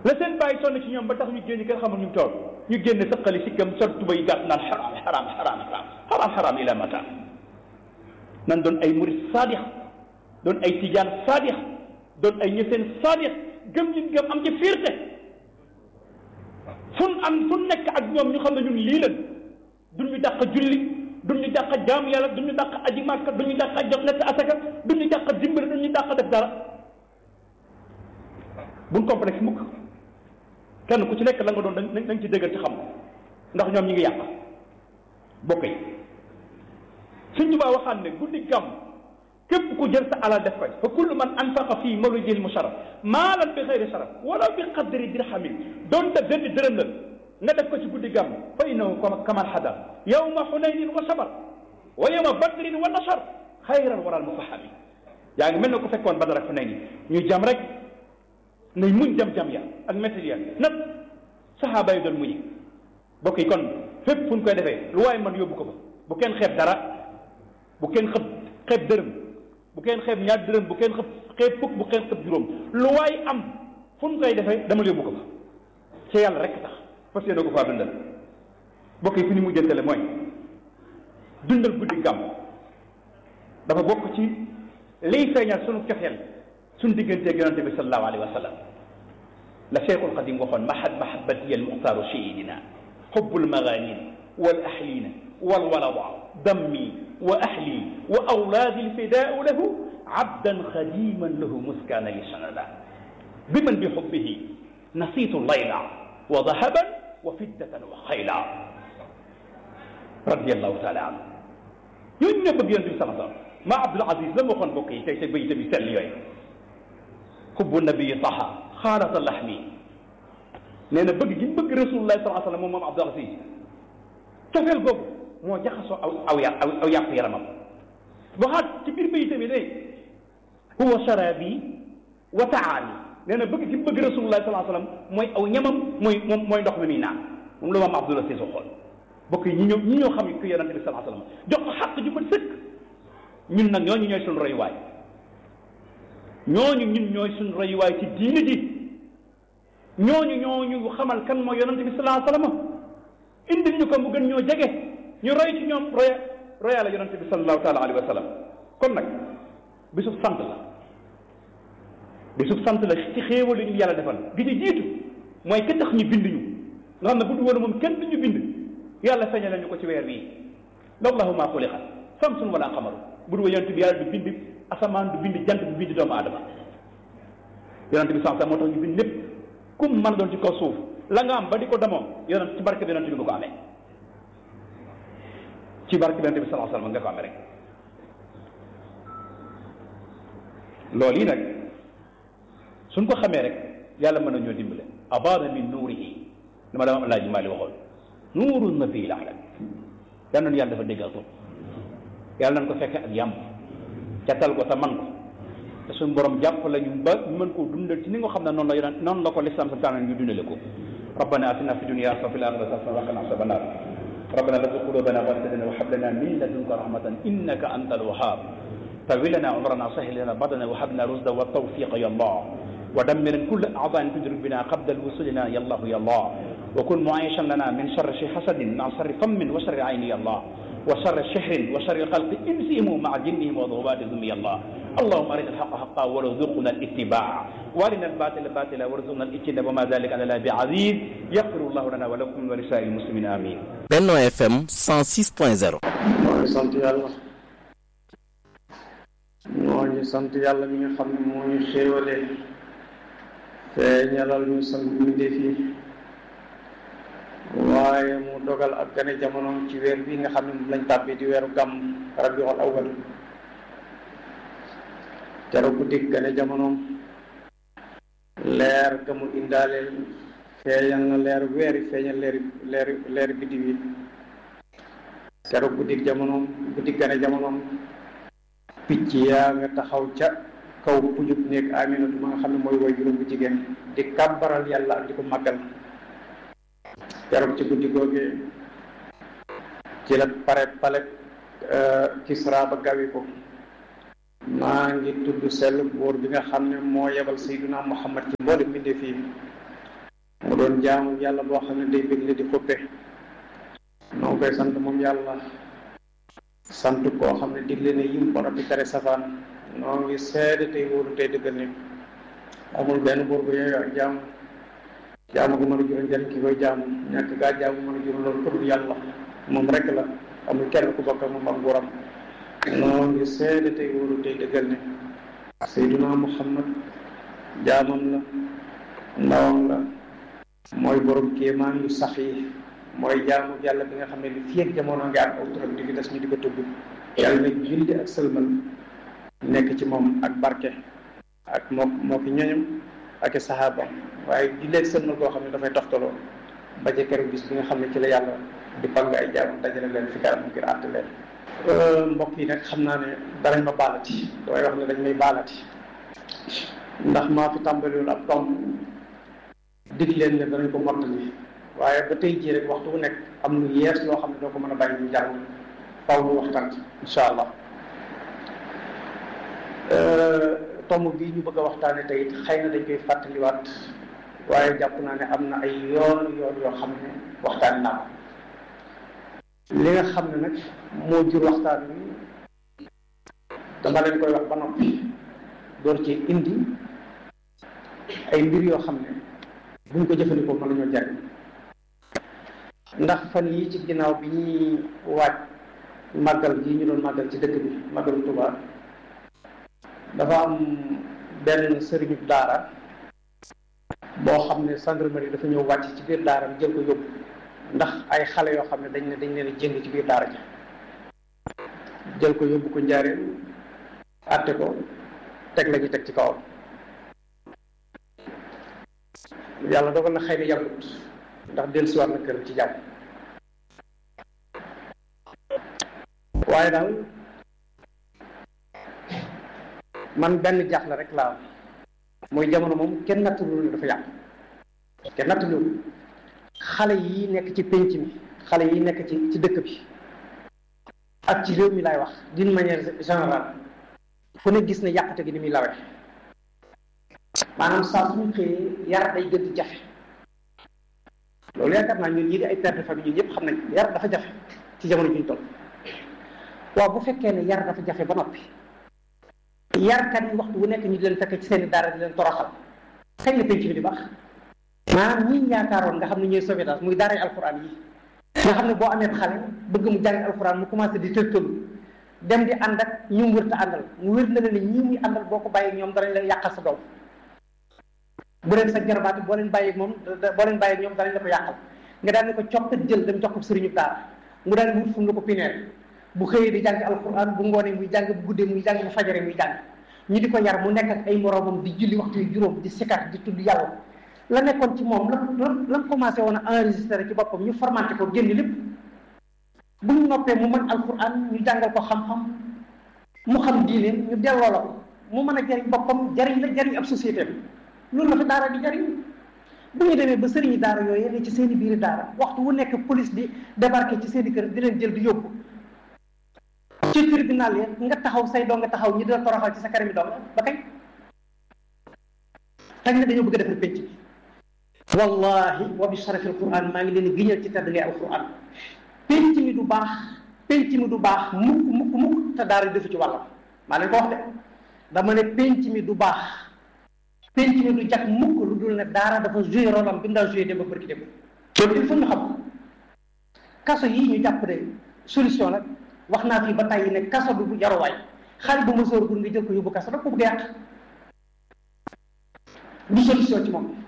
la seen bàyyi sonn ci ñoom ba tax ñu génn kenn xamul ñu tool ñu génn sëqali sikkam sol tuba yi gàtt naan xaraam xaraam xaraam xaraam xaraam xaraam ila mata nan doon ay murid saadix doon ay tijaan saadix doon ay ñeseen saadix gëm ñu gëm am ci fierté fun am fu nekk ak ñoom ñu xam ne ñun lii leen duñ ñu dàq julli duñ ñu dàq jaam yàlla duñ ñu dàq aji màkka duñ ñu dàq jox lekk asaka duñ ñu dàq dimbali duñ ñu dàq def dara buñ complexe mukk kenn ku ci nekk la nga doon dañ dañ ci dëggal ci xam ndax ñoom ñi ngi yàq bokk yi suñ tubaa waxaan ne guddi gàmm képp ku jël sa alal def koy fa kullu man anfaqa fii mawlidil musharraf maalan bi xayri sharaf wala bi qadri dirhamin doonte benn dërëm la nga def ko ci guddi gàmm fa innahu kaman xadar yawma xunaynin wa sabar wa yawma badrin wa nasar xayran waral mufahami yaa ngi mel ne ko fekkoon badar ak xunayni ñu jam rek ngay muñ jam-jam ya ak métti ya nag saxaaba yi doon muñi bokk yi kon fépp fu ñu koy defee lu waaye man yóbbu ko ba bu kenn xeeb dara bu kenn xëb xeeb dërëm bu kenn xeeb ñaar dërëm bu kenn xëb xeeb fukk bu kenn xëb juróom lu waay am fu ñu koy defee dama yóbbu ko fa ci yàlla rek tax fas yéene ko faa dundal bokk yi fu ñu mujjantale mooy dundal guddi gàmm dafa bokk ci liy feeñal sunu cofeel suñu digganteeg yonente bi sallallahu alayhi wa sallam la cheikhul qadim waxoon mahad mahabati al muxtaaru sayidina xubbul maganin wal ahlina wal walada dammi wa ahli wa awlaadi lfidaau lahu abdan xadiman lahu muskaana li sanada biman bi xubbihi nasiitu layla wa dahaban wa fiddatan wa xayla radiallahu taala anhu ñooñu ñoo bëgg yonente bi sallallahu alayhi wa sallam ma Abdul Aziz la ma waxoon mbokk yi tey tey bayit bi sell yooyu xubbu nabii taha xaalata laxmi nee na bëgg gi mu bëgg rasulullah sallallahu alayhi wa sallam moom moom Abdul Aziz cofeel googu moo jaxasoo aw aw yà aw yàpp yaramam waxaat ci biir bayit bi de huwa sharabi wa taami nee na bëgg gi mu bëgg rasulullah sallallahu alayhi wa sallam mooy aw ñamam mooy moom mooy ndox mi muy naan moom la moom Abdul Aziz waxoon bokk yi ñi ñoo ñi ñoo xam ko yonente bi sallallahu alayhi wa sallam jox ko xàq ju ko sëkk ñun nag ñooñu ñooy suñu royuwaay ñooñu ñun ñooy suñu royuwaay ci diine ji ñooñu ñooñu xamal kan mooy yonente bi sallallahu alayhi wa sallam indil ñu ko mu gën ñoo jege ñu roy ci ñoom roya roya la yonente bi sallallahu taala alayhi wa sallam kon nag bisub sant la bisub sant la ci xéewal ñu yàlla defal gi ci jiitu mooy ka tax ñu bind ñu nga xam ne bu du woon moom kenn du ñu bind yàlla feeñale ñu ko ci weer wii lawlahu ma xuliqat samsun wala xamaru bu dul yonent bi yàlla du bind asamaan du bind jant du bind doomu aadama yonent bi sax moo tax ñu bind lépp kum mën a doon ci kaw suuf la nga am ba di ko demoo yonent ci barke bi yonent bi nga ko amee ci barke bi yonent bi sallallahu alayhi wasallam nga ko amee rek loolu yi nag suñ ko xamee rek yàlla mën na ñoo dimbale abada min nuurihi li ma dama am laaji maali waxoon nuuru nabi la alam yal na yàlla dafa dégg ak yàlla nañ ko fekke ak yàmm catal ko te man ko te suñu borom jàpp la ñu ba ñu mën koo dundal ci ni nga xam ne noonu la yonent noonu la ko lislaam sa tànn ñu dundale ko rabbana atina fi dunya hasanatan wa fil akhirati hasanatan wa qina adhaban nar rabbana la tuzigh qulubana ba'da idh hadaytana wa hab lana min ladunka rahmatan innaka antal wahhab طول لنا عمرنا سهل لنا بدنا وهب لنا رشدا والتوفيق يا الله ودمر كل اعضاء تدرك بنا قبل الوصول لنا يا الله يا الله وكن معيشا لنا من شر شي حسد مع شر فم وشر عين يا الله وشر شحر وشر الخلق انسهم مع جنهم وضوابهم يا الله اللهم ارنا الحق حقا وارزقنا الاتباع وارنا الباطل باطلا وارزقنا الاجتناب وما ذلك على الله بعزيز يغفر الله لنا ولكم ولسائر المسلمين امين Benno FM 106.0 moo ngi sant yàlla moo ngi sant yàlla mi nga xam ne moo ñu xéewale feeñalal ñu sant mbindeef yi waaye mu dogal ak gane jamono ci weer bi nga xam ne moom lañ tàbbi di weeru gàmm rabiul awwal keroog guddi gane jamonoom leer ga mu indaaleel feeñal na leer weeri feeñal leeri leeri leeri biddiw yi keroog guddi jamonoom guddi gane jamonoom picc yaa nga taxaw ca kaw pujub néeg aminatu ma nga xam ne mooy woy juróom bu jigéen di kàbbaral yàlla ak di ko màggal keroog ci guddi googee ci la pare pale kisra ba gawi ko maa ngi tudd sell buur bi nga xam ne moo yebal sayduna muhammad ci mboole mbindee fii mu doon jaamu yàlla boo xam ne day bégle di xuppe noo ngi koy sant moom yàlla sant koo xam ne digle ne yim ko noppi tere safaan noo ngi seede tey wóolu tey dëggal ne amul benn buur bu yooyu ak jaamu jaamu gu mën a jural njëriñ ki koy jaamu ñàkk gaa jaamu mën a jural loolu pour yàlla moom rek la amul kenn ku bokk ak moom ak nguuram noo ngi seede tey wóolu tey dëggal ne Seyduna Muhammad jaamam la ndawam la mooy borom kéemaan yu sax yi mooy jaamu yàlla bi nga xam ne li fii ak jamono ngi am aw turam di fi des ñu di ko tudd yàlla na julli ak sëlmal nekk ci moom ak barke ak moo moo ki ñoñam ak i saxaabam waaye julli ak sëlmal koo xam ne dafay toftaloo ba ca keroog bis bi nga xam ne ci la yàlla di pang ay jaamam dajale leen fi kanam ngir àtte leen mbokk yi nag xam naa ne danañ ma baalati damay wax ne dañ may baalati ndax maa fi tàmbaliwul ab tomb dig leen ne danañ ko mottali waaye ba tey jii rek waxtu bu nekk am lu yees loo xam ne doo ko mën a bàyyi ñu jàng faw ñu waxtaan incha allah tomb bii ñu bëgg a waxtaane tey it xëy na dañ koy fàttaliwaat waaye jàpp naa ne am na ay yoon yoon yoo xam ne waxtaan naa ko li nga xam ne nag moo jur waxtaan wi dama leen koy wax ba noppi door ci indi ay mbir yoo xam ne buñ ko jëfandikoo mën nañoo jariñ ndax fan yii ci ginnaaw bi ñuy waaj màggal gi ñu doon màggal ci dëkk bi màggalu Tuubaa dafa am benn sëriñu daara boo xam ne gendarmerie dafa ñëw wàcc ci biir daara bi jël ko yóbbu ndax ay xale yoo xam ne dañ ne dañ leen a jëng ci biir daara ji jël ko yóbbu ko njaareen àtte ko teg la ñu teg ci kawam yàlla dogal na xëy na yàggut ndax dellusiwaat na këram ci jàmm waaye daal man benn jaaxle rek laa am mooy jamono moom kenn nattalu ne dafa yàqu kenn nattalu xale yi nekk ci pénc mi xale yi nekk ci ci dëkk bi ak ci réew mi laay wax d'une manière générale fu ne gis ne yàqute gi ni muy lawee maanaam saa suñu xëyee yar day gën di jafe loolu yaakaar naa ñun ñii di ay père de famille ñun ñëpp xam nañ yar dafa jafe ci jamono ji ñu toll waaw bu fekkee ne yar dafa jafe ba noppi yarkat yi waxtu bu nekk ñu di leen fekk ci seen i daara di leen toroxal kañ la penc bi di baax maanaam ñi yaakaaroon nga xam ne ñooy sauvetage muy daara alxuraan yi nga xam ne boo amee xale bëgg mu jàng alxuraan mu commencé di tëltalu dem di ànd ak ñu mu wërta àndal mu wér na la ne ñii muy àndal boo ko bàyyi ñoom danañ la yàqal sa doom bu leen sa jarbaati boo leen bàyyi moom boo leen bàyyi ñoom danañ la ko yàqal nga daal ne ko coppat jël dem jox ko sëriñu daara mu daal wut fu mu la ko pineel bu xëyee di jàng alquran bu ngoonee muy jàng bu guddee muy jàng bu fajare muy jàng ñu di ko yar mu nekk ak ay moroomam di julli waxtu yu juróom di sikar di tudd yàlla la nekkoon ci moom la la commencé woon a enregistré ci boppam ñu formaté ko génn lépp bu ñu noppee mu mën alquran ñu jàngal ko xam-xam mu xam diine ñu delloo la ko mu mën a jariñ boppam jariñ la jariñ ab société bi loolu la fa daara di jariñ bu ñu demee ba sëriñi daara yooyu ne ci seen i biiri daara waxtu wu nekk police di débarqué ci seen i kër di leen jël di yóbbu ci tribunal yi nga taxaw say doo nga taxaw ñi di la toroxal ci sa kanami dong ba kañ tañ ne dañoo bëgg a defar penc bi wallahi wa bi sharafil quran maa ngi leen di giñal ci tedd ngay alquran penc mi du baax penc mi du baax mukk mukk mukk te daara defu ci wàllam maa leen ko wax de dama ne penc mi du baax penc mi du jag mukk lu dul ne daara dafa joué rôle am bi mu daa joué dem ba bërki dem loolu il faut ñu xam kaso yii ñu jàpp ne solution la wax naa fii ba tàyyi ne kaso bi bu jaruwaay xale bu ma sóor gur nga jël ko yóbbu kaso da ko bëgg a yàq du solution ci moom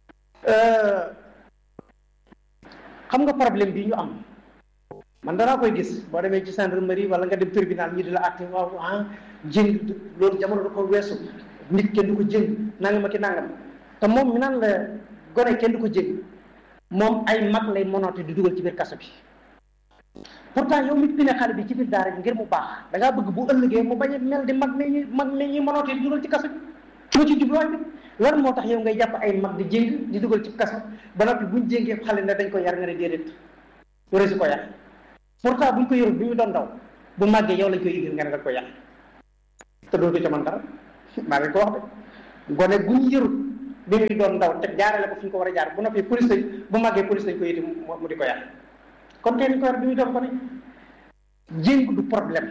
xam nga problème bi ñu am man danaa koy gis boo demee ci gendarmerie wala nga dem tribunal ñi di la àtte waaw ah jëng loolu jamono da ko weesu nit kenn du ko jëng nangam ak i nangam te moom mi naan la gone kenn du ko jëng moom ay mag lay monoote di dugal ci biir kaso bi pourtant yow mi pine xale bi ci biir daara bi ngir mu baax da ngaa bëgg bu ëllëgee mu bañ a mel di mag mi mag mi ñuy monoote di dugal ci kaso bi moo ci jubluwaay bi lan moo tax yow ngay jàpp ay mag di jéng di dugal ci kaso ba noppi buñ jéngee xale ne dañ ko yar nga ne déedéet wara si ko yar pourtant buñ ko yorul bu ñu doon daw bu màggee yow lañ koy indil nga ne dañ ko yar te doo ko ca man dara maa ngi ko wax de gone gu ñu yorul bi muy doon ndaw te jaarale ko fi ñu ko war a jaar bu noppee police lañ bu màggee police lañ ko yiti mu di ko yar kon tey ñu ko yar bi muy doon ko ne jéng du problème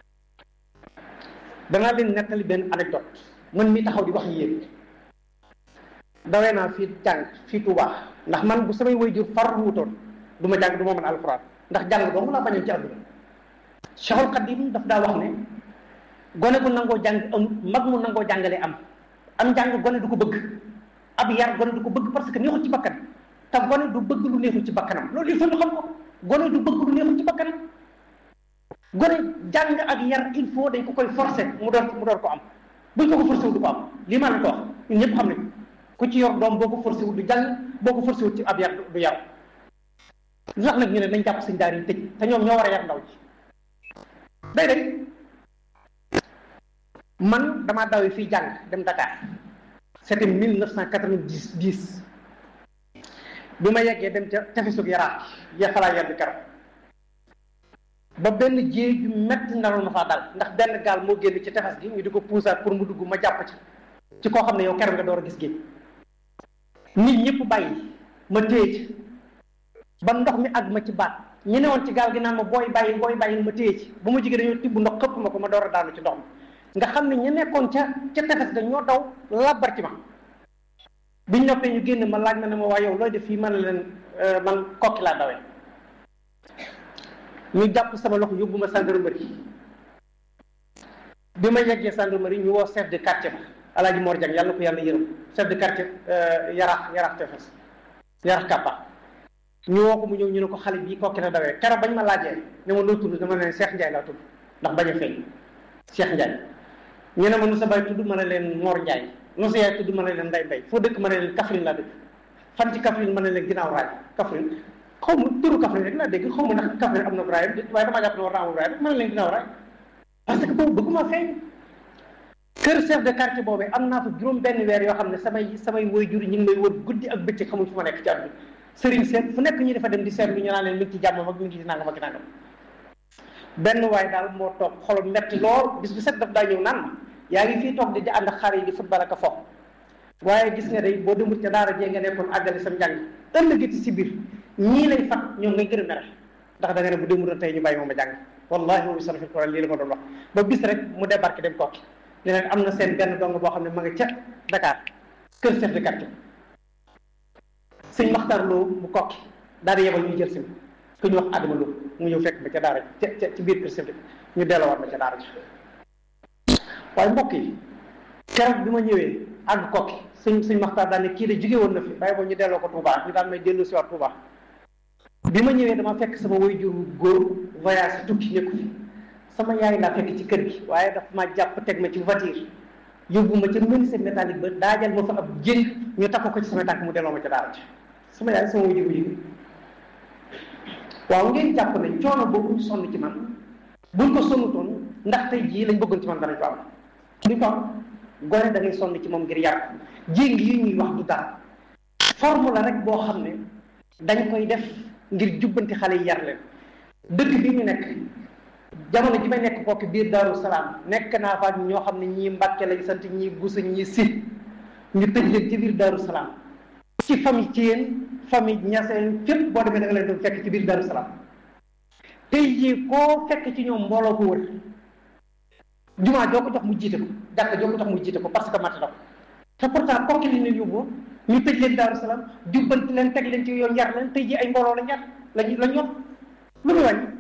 danaa leen nettali benn anecdote man mi taxaw di wax yéen dawee naa fii jàng fii Tuubaa ndax man bu samay waajur far wutoon du ma jàng du ma mën alxuraan ndax jàng doomu laa bañoon ci àdduna Cheikhul Khadim daf daa wax ne gone bu nangoo jàng am mag mu nangoo jàngale am am njàng gone du ko bëgg ab yar gone du ko bëgg parce que neexul ci bakkan te gone du bëgg lu neexul ci bakkanam loolu il faut ñu xam ko gone du bëgg lu neexul ci bakkanam gone jàng ak yar il faut dañ ko koy forcer mu doon mu doon ko am buñ ko ko forcé wu du ko am lii maa leen ko wax ñun ñëpp xam nañ ku ci yor doom boo ko forcé wu du jàng boo ko forcé wu ci ab yar du yar lu tax nag ñu ne nañ jàpp sëñ daar yi tëj te ñoom ñoo war a yar ndaw ji day day man damaa dawee fii jàng dem Dakar c'était mille neuf cent quatre-vingt-dix dix bi ma yeggee dem ca tefesug yaraax ya falaa yar bi keroog ba benn jéey ju metti naroon na faa dal ndax benn gaal moo génn ci tefes gi ñu di ko puusaat pour mu dugg ma jàpp ci ci koo xam ne yow keroog nga door a gis géej nit ñëpp bàyyi ma téye ci ba ndox mi àgg ma ci baat ñu ne woon ci gaal gi naan ma booy bàyyi booy bàyyi ma téye ci bu ma jigee dañoo tibb ndox xëpp ma ko ma door a daanu ci ndox mi nga xam ne ñu nekkoon ca ca tefes ga ñoo daw labbar ci ma biñ noppee ñu génn ma laaj ma ne ma waa yow looy def fii man leen man kokki laa dawee ñu jàpp sama loxo yóbbu ma gendarmerie bi ma yeggee gendarmerie ñu woo chef de quartier ba alaaji Mor Diang yàlla na ko yàlla yërëm chef de quartier yaraax yaraax tefes yaraax kàppa ñu woo ko mu ñëw ñu ne ko xale bii kokki la dawee keroog bañ ma laajee ne ma noo tudd dama ne Cheikh Ndiaye laa tudd ndax bañ a feeñ Cheikh Ndiaye ñu ne ma nu sa baay tudd ma ne leen Mor Ndiaye nu sa yaay tudd ma ne leen Nday Mbay foo dëkk ma ne leen Kaffrine laa dëkk fan ci Kaffrine ma ne leen ginnaaw raay Kaffrine xaw ma turu Kaffrine rek laa dégg xaw ma ndax Kaffrine am na raay waaye damaa jàpp ne war naa am raay ma ne leen ginnaaw raay parce que boobu bëgguma feeñ kër chef de quartier boobu am naa fa juróom benn weer yoo xam ne samay samay waajur ñu ngi may wër guddi ak bëccëg xamuñ fu ma nekk ci àdduna sëriñ seet fu nekk ñu dafa dem di seetlu ñu naan leen mi ngi ci jàmm ak mi ngi ci nangam ak nangam benn waay daal moo toog xolam metti lool bis bu set daf daa ñëw naan ma yaa ngi fii toog di di ànd ak xar yi di football ak a fo waaye gis nga day boo demut ca daara jee nga nekkoon àggale sam njàng ëllëgati si biir ñii lay fat ñoom ngay gën a mere ndax da nga ne bu demut tey ñu bàyyi moom a jàng wallahi moom sarfi Quran lii la ma doon wax ba bis rek mu débarqué dem kokki ne leen am na seen benn dong boo xam ne ma nga ca Dakar kër chef de quartier sëñ Maxtar Lo mu kokki daal di yebal ñu jël si ku ñu wax Adama Lo mu ñëw fekk ba ca daara ca ca ci biir kër chef de ñu delloowaat ma ca daara ji waaye mbokk yi keroog bi ma ñëwee àgg kokki sëñ sëñ Maxtar daal ne kii de jóge woon na fi bàyyi boo ñu delloo ko Touba ñu daal may dellu si waat Touba bi ma ñëwee dama fekk sama waajur góor voyage tukki nekku fi sama yaay laa fekk ci kër gi waaye daf ma jàpp teg ma ci voiture yóbbu ma ca menuisier métallique ba daajal ma fa ab jéng ñu takk ko ci sama tànk mu delloo ma ca daara ji sama yaay sama waajur bu jigéen waaw ngeen jàpp ne coono boobu ñu sonn ci man buñ ko sonnutoon ndax tey jii lañ bëggoon ci man danañ ko am duñ ko am gone da ngay sonn ci moom ngir yar jéng yi ñuy wax du dara forme la rek boo xam ne dañ koy def ngir jubbanti xale yi yar leen dëkk bi ñu nekk jamono ji may nekk kooku biir Daaru Salaam nekk naa fa ñoo xam ne ñii Mbàkke lañ sant ñii Busa ñii Si ñu tëj leen ci biir Daaru Salaam ci famille ci yéen famille ñaseen fépp boo demee da nga leen doon fekk ci biir Daaru Salaam tey jii koo fekk ci ñoom mbooloo ko wër jumaa joo ko jox mu jiite ko jàkk joo ko jox mu jiite ko parce que mat na ko te pourtant kooku li ñu yóbbu ñu tëj leen Daaru Salaam jubbanti leen teg leen ci yoon yar leen tey jii ay mbooloo la ñaar lañ lañ yor lu muy wàññi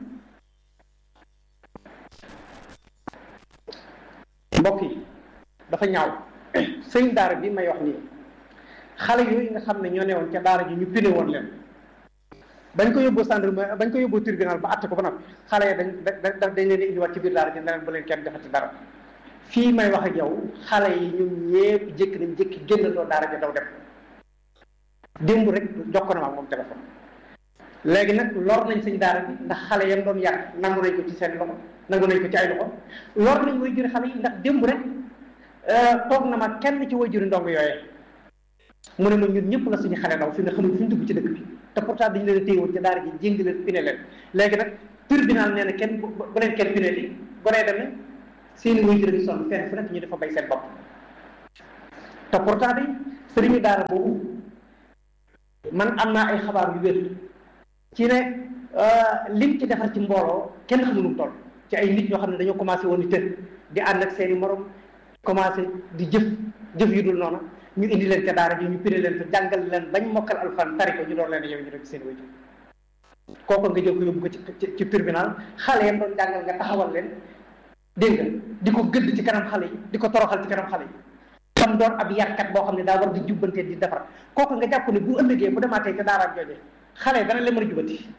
mbokk yi dafa ñaaw sëñ daara bi may wax nii xale yooyu nga xam ne ñoo newoon ca daara ji ñu pine woon leen bañ ko yóbbu gendarmerie bañ ko yóbbu tribunal ba àtte ko ba noppi xale yi dañ dañ dañ leen di indiwaat ci biir daara ji ne leen bu leen kenn defati dara fii may wax ak yow xale yi ñun ñëpp jékki nañ jékki génnandoo daara ji daw dem démb rek jokko na ma moom téléphone léegi nag lor nañ sëñ daara bi ndax xale yam doon yar nangu nañ ko ci seen loxo nangu nañ ko ci ay loxo lor nañ way juri xale yi ndax démb rek toog na ma kenn ci way juri ndong yooyee mu ne ma ñun ñëpp la suñu xale ndaw fi ne xamul fu ñu dugg ci dëkk bi te pourtant dañu leen a téyewoon ci daara ji jéngi leen pine leen léegi nag tribunal nee na kenn bu leen kenn pine li gonee dem ne seeni way juri di sonn fenn fu nekk ñu dafa bay seen bopp te pourtant day sëriñu daara boobu man am naa ay xabaar yu wér ci ne lim ci defar ci mbooloo kenn xamul nu mu toll ci ay nit ñoo xam ne dañoo commencé woon di tër di ànd ak seeni morom commencé di jëf jëf yu dul noonu ñu indi leen ca daara ji ñu pire leen fa jàngal leen bañ mokkal alxuraan tari ko ñu doon leen yow ñu def seen wajur kooku nga jël ko yóbbu ko ci ci tribunal xale yam doon jàngal nga taxawal leen dégg nga di ko gëdd ci kanam xale yi di ko toroxal ci kanam xale yi tam doon ab yarkat boo xam ne daa war di jubbante di defar kooku nga jàpp ne bu ëllëgee bu demaatee ca daaraam jooje xale dana leen mën a jubbanti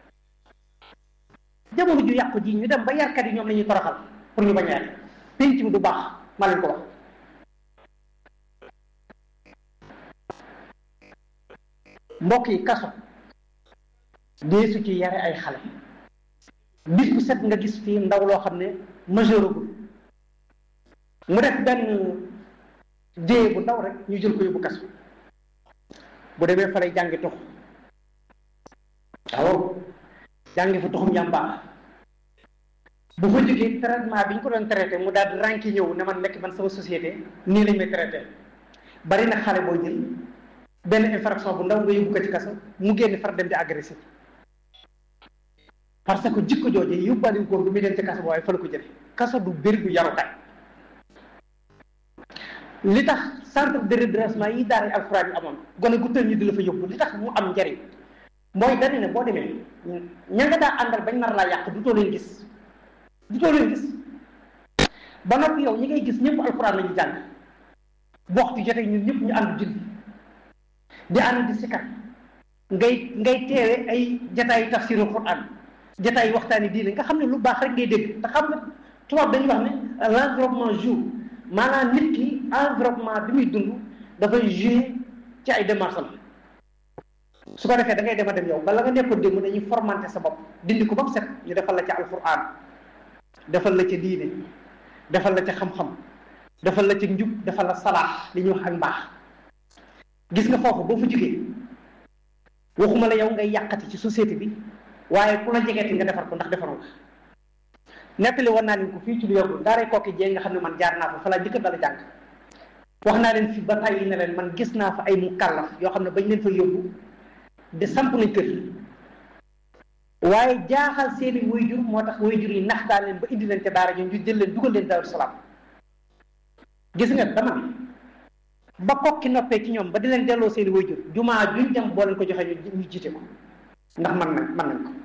jamono ju yàqu ji ñu dem ba yarkat yi ñoom la ñuy toroxal pour ñu bañ a yar penc mi du baax ma leen ko wax mbokk yi kaso deesu ci yare ay xale bis bu set nga gis fii ndaw loo xam ne majeuragul mu def benn dee bu ndaw rek ñu jël ko yóbbu kaso bu demee fa lay jàngi tux waaw jàngi fa tuxum yàmbaa bu fa jógee traitement bi ñu ko doon traité mu daal di ranki ñëw ne man nekk man sama société nii lañ may traité bari na xale boo jël benn infraction bu ndaw nga yóbbu ko ci kaso mu génn far dem di agressif parce que jikko jooje yóbbaale góor bu muy dem ci kaso waaye fa la ko jële kaso du bëri du yarukaay li tax centre de redressement yi daara alxuraan yi amoon gone gu tël ñi di la fa yóbbu li tax mu am njariñ mooy dañu ne boo demee ña nga daa àndal bañ nar laa yàq du too leen gis du too leen gis ba noppi yow ñi ngay gis ñëpp alxuraan la ñu jàng bu waxtu jotee ñun ñëpp ñu ànd julli di ànd di sikar ngay ngay teewe ay jataayu tafsiru quran jataayu waxtaani diine nga xam ne lu baax rek ngay dégg te xam nga tubaab dañuy wax ne l'environnement joue maanaam nit ki environnement bi muy dund dafay jouer ci ay démarches am su ko defee da ngay dem a dem yow bala nga nekkoon démb dañuy formanté sa bopp dindi ko ba mu set ñu defal la ca alquran defal la ca diine defal la ca xam-xam defal la ca njub defal la salaax li ñuy wax ak mbaax gis nga foofu boo fa jógee waxuma la yow ngay yàqati ci société bi waaye ku la jegeeti nga defar ko ndax defaru nga nettali woon naa leen ko fii ci lu yàggul daaray kooki jee nga xam ne man jaar naa fa fa laa njëkk dala jàng wax naa leen fi ba tàyyi ne leen man gis naa fa ay mu kàllaf yoo xam ne bañ leen fa yóbbu di samp nañ kër waaye jaaxal seeni wayjur moo tax wayjur yi nax daal leen ba indi leen ca daara ñu ñu jël leen dugal leen daaru salaam gis nga dama ne ba kokki noppee ci ñoom ba di leen delloo seeni wayjur jumaa juñ dem boo leen ko joxee ñu jiite ko ndax man nañ man nañ ko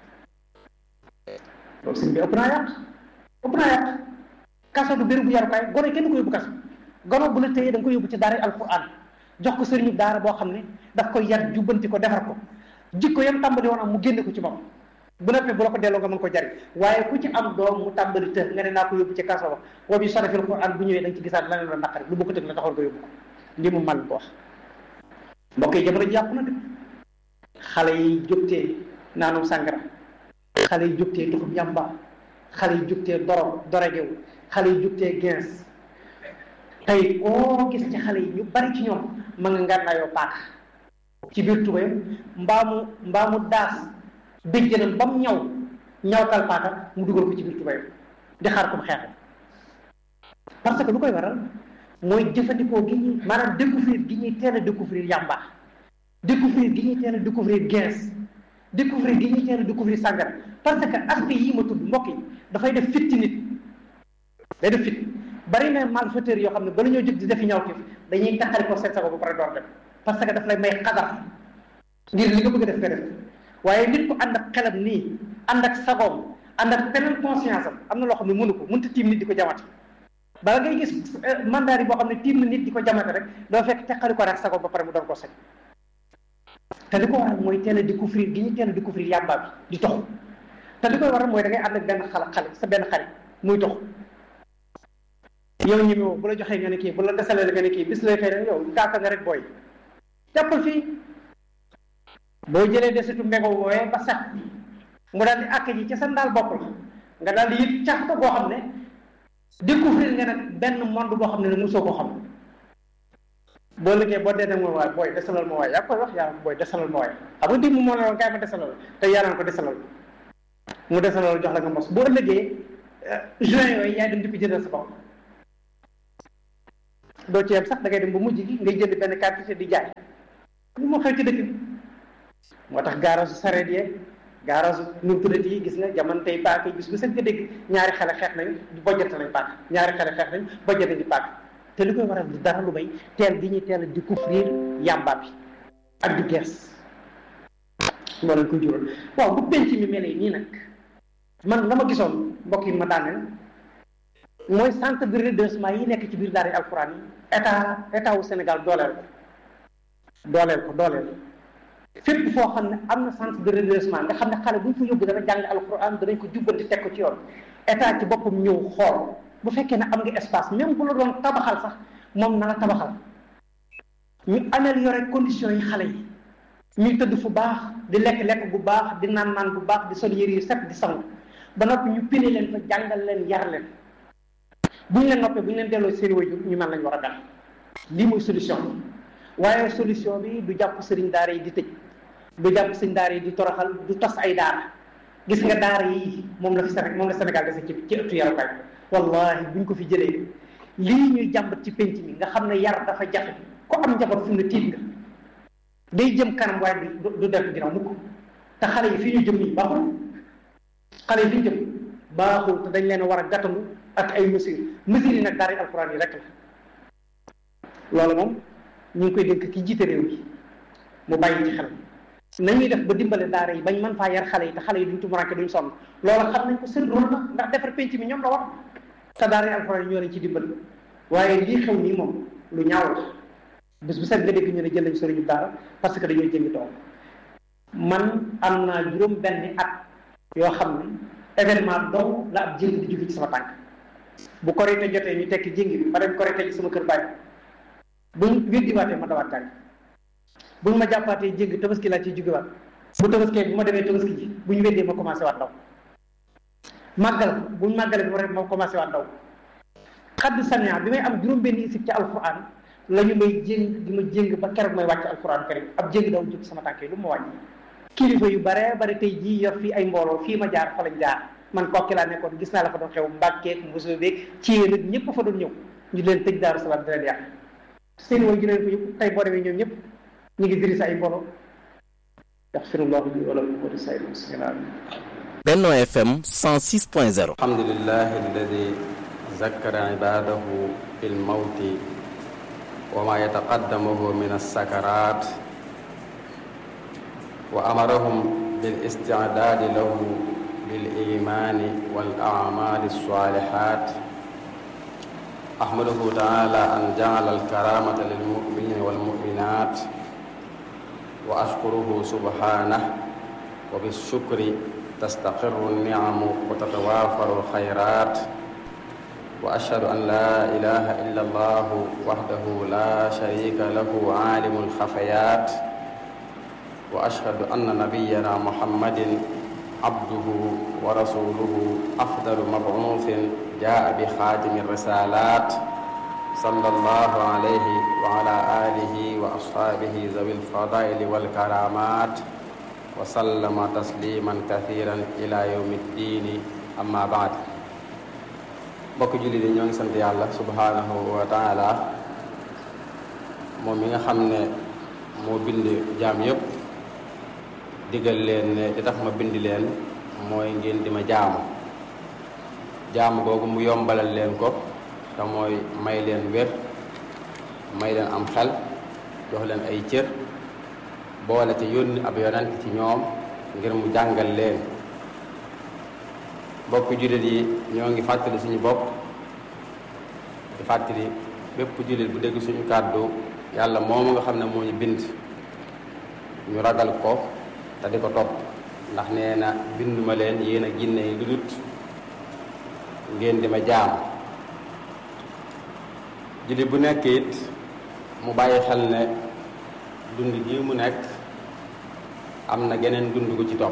loolu sëñ bi ëpp naa yàq ëpp naa yàq kaso du béréb bu yarukaay gone kenn ko yóbbu kaso gono bu la téyee da nga ko yóbbu ci daara alquran jox ko sëriñu daara boo xam ne daf koy yar jubbanti ko defar ko jikko yam tàmbali woon am mu génne ko ci moom bu noppee bu la ko delloo nga mën ko jariñ waaye ku ci am doom mu tàmbali të nga ne naa ko yóbbu ci kaso ba wa bi sarafil quran bu ñëwee da nga ci gisaat leneen la naqari lu bokk tëg la taxoon nga yóbbu ko lii mu mal ko wax mbokk yi jamono ji yàqu na de xale yi jógtee naanum sàngara xale yi jógtee tuxum yàmba xale yi jógtee doro dorogewu xale yi jógtee gens tey koo gis ci xale yi ñu bari ci ñoom ma nga ngànnaayoo paaka ci biir tubayam mbaamu mbaamu daas béjjënam ba mu ñaw ñawtal paaka mu dugal ko ci biir tubayam di xaar ko mu xeexam parce que lu koy waral mooy jëfandikoo gi ñuy maanaam découvrir gi ñuy teel a découvrir yàmba découvrir gi ñuy teel a découvrir gens découvrir gi ñuy teel a découvrir sàngara parce que aspect yii ma tudd mbokk yi dafay def fit ci nit day def fit bari na malfaiteurs yoo xam ne bala ñoo jóg di defi ñawteef dañuy taxari ko seet sa ba pare door dem parce que daf lay may xadar ngir li nga bëgg a def nga def waaye nit ku ànd ak xelam nii ànd ak sagoom ànd ak beneen conscience am am na loo xam ne mënu ko mënut a tiim nit di ko jamate bala ngay gis mandat yi boo xam ne tiim na nit di ko jamate rek doo fekk teqali ko rek sagoom ba pare mu doon ko set te li ko waral mooy teel a découvrir gi ñu teel a découvrir yàmba bi di tox te li koy waral mooy da ngay ànd ak benn xala xale sa benn xarit muy tox yow ñi woo bu la joxee nga ne kii bu la desalee nga ne kii bis lay xëy yow gaaka nga rek booy jàppal fii boo jëlee desitu mbego wooyee ba sax mu daal di àkk ji ca sa ndaal bopp la nga daal di yëg cax ko boo xam ne découvrir nga nag benn monde boo xam ne ne mosoo ko xam boo liggéey boo dee nag mooy waay booy desalal ma waay yaa koy wax yaa booy desalal ma waay xam nga dimb moo ne woon kaay ma desalal te yaa naan ko desalal mu desalal jox la nga mos boo liggéey juin yooyu yaay dem di ko jëndal sa bopp doo ci yem sax da ngay dem ba mujj gi ngay jënd benn quantité di jaay li moo xew ci dëkk bi moo tax gaarasu sareet yeeg gaarasu nu tuddati yi gis nga jamono tey paaka bis bu set nga dégg ñaari xale xeex nañ bojjante nañ paaka ñaari xale xeex nañ bojjante di paaka te li koy waral du dara lu may teel gi ñuy teel a découvrir yàmba bi ak di gees moo leen ko jural waaw bu penc mi melee nii nag man la ma gisoon mbokk yi ma daaneel mooy centre de redressement yi nekk ci biir daara alquran yi état état wu Sénégal dooleel ko dooleel ko dooleel fépp foo xam ne am na centre de redressement nga xam ne xale bu ñu fa yóbbu dana jàng alquran danañ ko jubbanti teg ko ci yoon état ci boppam ñëw xool bu fekkee ne am nga espace même bu la doon tabaxal sax moom na la tabaxal ñu améliorer conditions yi xale yi ñuy tëdd fu baax di lekk lekk bu baax di naan naan bu baax di sol yëre yu set di sangu ba noppi ñu pine leen fa jàngal leen yar leen bu ñu leen noppee bu ñu leen delloo seen wajur ñu mel lañ war a def lii mooy solution bi waaye solution bi du jàpp sëriñ daara yi di tëj du jàpp sëriñ daara yi di toroxal du tas ay daara gis nga daara yi moom la fi Sénégal moom la Sénégal dese ci ci ëttu yarukaay wallahi buñ ko fi jëlee lii ñuy jàmbat ci penc mi nga xam ne yar dafa jafe ku am njaboot fu mu ne tiit nga day jëm kanam waaye du du def ginnaaw mukk te xale yi fi ñu jëm nii baaxul xale yi fi ñu jëm baaxul te dañ leen war a gàttandu ak ay mesures mesures yi nag daara alquran yi rek la loolu moom ñu ngi koy dénk ki jiite réew mi mu bàyyi ci xel nañuy def ba dimbale daara yi bañ mën faa yar xale yi te xale yi duñ tumuranke duñ sonn loolu xam nañ ko seen rôle la ndax defar penc mi ñoom la war te daara alquran yi ñoo leen ci dimbali waaye lii xew nii moom lu ñaaw la bés bu set nga dégg ñu ne jël nañ sëriñu daara parce que dañoo jëngi toog man am naa juróom benn at yoo xam ne événement donc la ab jéng di jóge ci sama tànk bu korite jotee ñu tekki jéng bi ma dem korite ci sama kër bàyyi buñ weddiwaatee ma dawaat tànk buñ ma jàppaatee jéng tabaski laa ciy jógewaat bu tabaskee bu ma demee tabaski ji bu ñu weddee ma commencé waat daw màggal buñ màggalee bi ma commencé waat daw xaddu sania bi may am juróom benn isib ci alquran la ñu may jéng di ma jéng ba keroog may wàcc alquran karim ab jéng daw jóg sama tànk yi lu ma wàññi kilifa yu bare bare tey jii yor fii ay mbooloo fii ma jaar fa lañ jaar man kokki laa nekkoon gis naa la fa doon xew mbàkkeek mbosoo beeg ci yéen nag ñëpp fa doon ñëw ñu leen tëj daaru salaam di leen yàq seen way ju leen ko yëpp tey boo demee ñoom ñëpp ñu ngi diri sa ay mbooloo yaxfirullahu li wala ko di say muslimin Benno FM 106.0 alhamdulillahi alladi zakkara ibadahu fil mawti wa ma yataqaddamuhu min as-sakarat wa amarahum bil isti'dadi lahu bil imani wal a'mali as-salihat ahmaduhu ta'ala an ja'ala al-karamata lil mu'minina wal mu'minat wa ashkuruhu subhanahu wa bis shukri tastaqirru an-ni'amu wa tatawafaru al-khayrat wa ashhadu an la ilaha illa allah wahdahu la sharika lahu alimul khafayat wa ashhadu anna nabiyyana muhammadin abduhu wa rasuluhu afdalu mab'uthin jaa bi khatimi risalat sallallahu alayhi wa ala alihi wa ashabihi zawil fadaili wal karamat wa sallama tasliman kathiran ila yawmi ddini amma ba'd mbokk julli di ñoo ngi sant yàlla subhanahu wa taala moom mi nga xam ne moo bind jaam yépp digal leen ne li tax ma bind leen mooy ngeen di ma jaamu jaamu googu mu yombalal leen ko te mooy may leen wér may leen am xel jox leen ay cër boole ca yónni ab yonent ci ñoom ngir mu jàngal leen mbokk jullit yi ñoo ngi fàttali suñu bopp di fàttali bépp jullit bu dégg suñu kàddu yàlla moomu nga xam ne moo ñu bind ñu ragal ko te di ko topp ndax nee na binduma leen yéen a ginne yi lu dut ngeen di ma jaam jullit bu nekk it mu bàyyi xel ne dund gi mu nekk am na geneen dund gu ci topp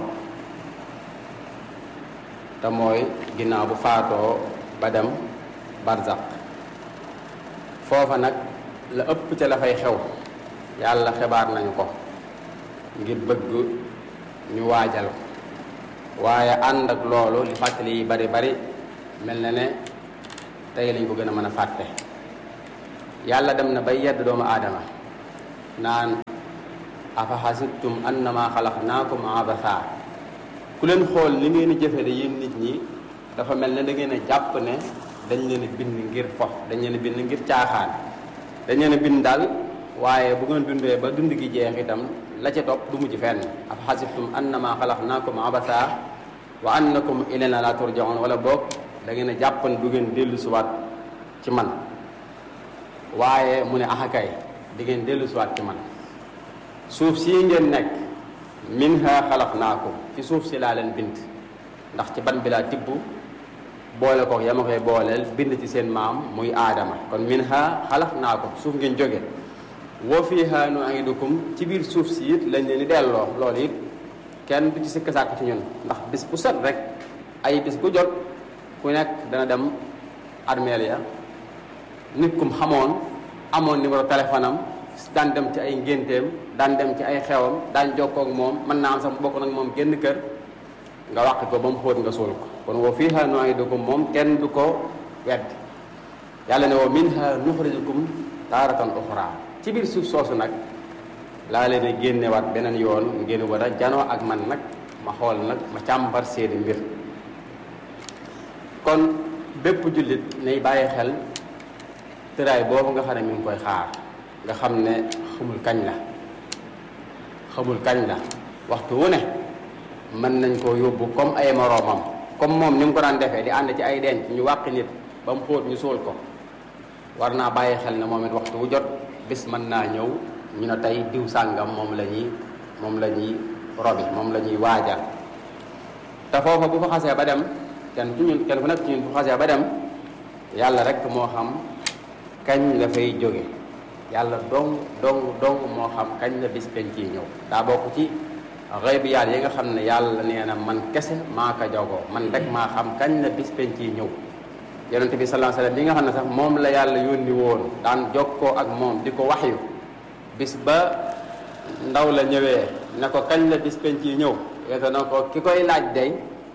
te mooy ginnaaw bu faatoo ba dem barzak foofa nag la ëpp ca la fay xew yàlla xibaar nañu ko ngir bëgg ñu waajal ko waaye ànd ak loolu li fàttali yi bari bari mel na ne tey lañ ko gën a mën a fàtte yàlla dem na bay yedd doomu aadama naan afa xasibtum annama xalaqnaakum abatha ku leen xool li ngeen di jëfe de yéen nit ñi dafa mel ne da ngeen a jàpp ne dañ leen a bind ngir fof dañ leen a bind ngir caaxaan dañ leen a bind daal waaye bu ngeen dundee ba dund gi jeex itam la ca topp du mujj fenn afa xasibtum annama xalaqnaakum abatha wa annakum ilayna la turjaun wala boog da ngeen a jàpp ne du ngeen dellu siwaat ci man waaye mu ne axakay di ngeen dellu siwaat ci man suuf sii ngeen nekk minha xalaqnaakum ci suuf si laa leen bind ndax ci ban bi laa tibb boole ko yama koy booleel bind ci seen maam muy aadama kon minha xalaqnaakum suuf ngeen jóge wa fiha nuidukum ci biir suuf si it lañ leen di delloo loolu it kenn du ci sikk sàkk ci ñun ndax bis bu set rek ay bis bu jot ku nekk dana dem armeel ya nit kum xamoon amoon numéro téléphone am daan dem ci ay ngénteem daan dem ci ay xewam daan jokkoo ak moom mën naa am sax bokk nag moom génn kër nga wàq ko ba mu xóot nga suul ko kon wa fiha nuidukum moom kenn du ko wedd yàlla ne wa minha nuxrijukum taaratan uxra ci biir suuf soosu nag laa leen a génnewaat beneen yoon ngeen war a janoo ak man nag ma xool nag ma càmbar seeni mbir kon bépp jullit nay bàyyi xel tëraay boobu nga xam ne mi ngi koy xaar nga xam ne xamul kañ la xamul kañ la waxtu wu ne mën nañ koo yóbbu comme ay moroomam comme moom ni mu ko daan defee di ànd ci ay denc ñu wàqi nit ba mu xóot ñu suul ko war naa bàyyi xel ne moom it waxtu wu jot bis mën naa ñëw ñu ne tey diw sàngam moom la ñuy moom la ñuy robi moom la ñuy waajal te foofa bu fa xasee ba dem kenn ci ñun kenn ku nekk ci ñun bu xasee ba dem yàlla rek moo xam kañ la fay jóge yàlla dong dong dong moo xam kañ la bis penc yi ñëw daa bokk ci xaybiyaat yi nga xam ne yàlla nee na man kese maa ko jagoo man rek maa xam kañ la bis penc yi ñëw yonente bi sallallahu alayhi wasallam bi nga xam ne sax moom la yàlla yónni woon daan jokkoo ak moom di ko waxyu bis ba ndaw la ñëwee ne ko kañ la bis penc yi ñëw yete na ko ki koy laaj day